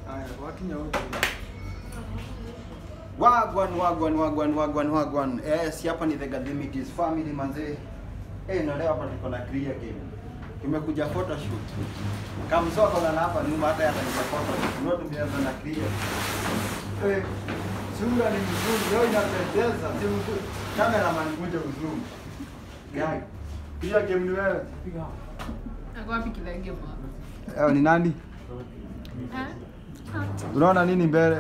Haya, wakinya wote. Wagwan, wagwan, wagwan, wagwan, wagwan. Yes, hapa ni the Gadhimitis family manze. Eh, na leo hapa tuko na clear game. Tumekuja photoshoot. Kamsoko na hapa nyuma hata atakuja photoshoot. Ndio tumeanza na clear. Eh, sura ni mzuri, leo inapendeza. Si mzuri. Cameraman kuja uzuri. Gani? Clear game ni wewe. Ako wapi kilenge bwana? Eh, ni nani? Eh? Unaona nini mbele?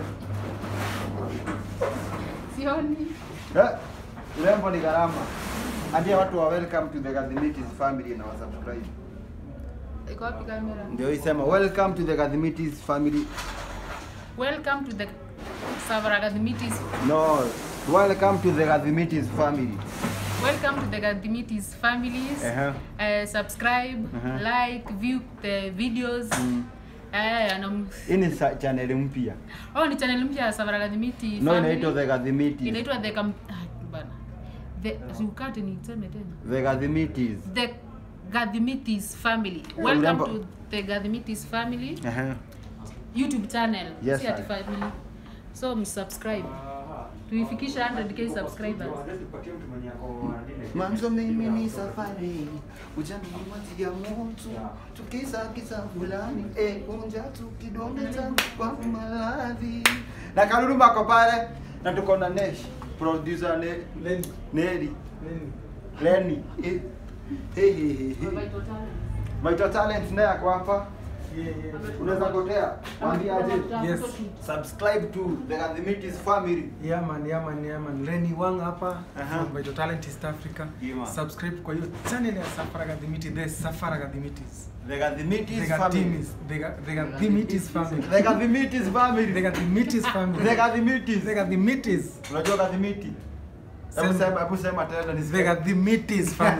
Sioni. Eh, urembo ni gharama. Ambia watu wa welcome to the Gadhimitis family na wasubscribe. Iko wapi kamera? Ndio isema welcome to the Gadhimitis family. Welcome to the Savaragadimitis. No, welcome to the Gadhimitis family. Welcome to the Gadimitis families. Uh-huh. Uh, subscribe, Uh-huh. like, view the videos. Mm. Eh, na Hii ni sa- channel mpya. oh, ni channel mpya ya Savaragadimiti No, family. inaitwa the Gadhimitis. Inaitwa the Kam... Ah, bana. The Zukate ni teme tena. The Gadhimitis. The Gadimitis family. Eh, Welcome urembo. to the Gadimitis family. Uh-huh. YouTube channel. Yes, si ati sir. family. So msubscribe. Tuifikisha 100k subscribers. Mwanzo mimi ni safari, ujana ni maji ya moto, tukisa kisa fulani, eh, unja tu kidonge changu kwa maradhi. Na Karuru mako pale na tuko na Nesh, producer ne, Leni. Neri, Leni. Lenny. Eh, hey, hey, hey, hey. Maito Talent naye ako hapa. Yeah, yeah. Unaweza kotea. Mwambie aje. Yes. Subscribe to the Gadhimitis family. Yeah man, yeah man, yeah man. Leni Wang hapa Aha. from Vital Talent East Africa. Yeah, man. Subscribe kwa hiyo channel ya Safara Gadhimiti, the Safara Gadhimitis. The Gadhimitis The family. Gadhimis, the Ga- the Gadhimitis family. The Gadhimitis family. The Gadhimitis family. The Gadhimitis. The Gadhimitis. Unajua Gadhimiti? Hebu Sema. sema, hebu sema tena The nisikie. Gadhimitis family.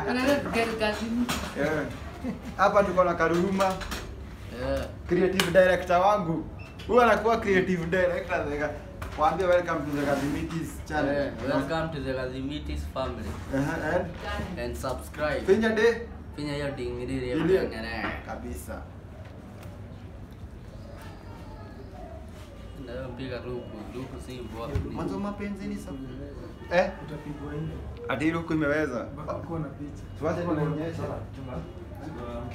Eh. Hapa tuko na Karuruma, creative director wangu. Huyu anakuwa creative director. the Ga- Waambie welcome to the Gadhimitis channel. Eh, welcome to the Lazimitis family Eh, eh. and subscribe. Finya de Finya hiyo dingiri ya Ile. kengele. kabisa. Ndio mpiga luku, luku si mboa. Mwanzo mapenzi ni sababu. Eh, Utapigwa nje. ati luku imeweza. Mpaka kuwa na picha. Tuache nionyeshe.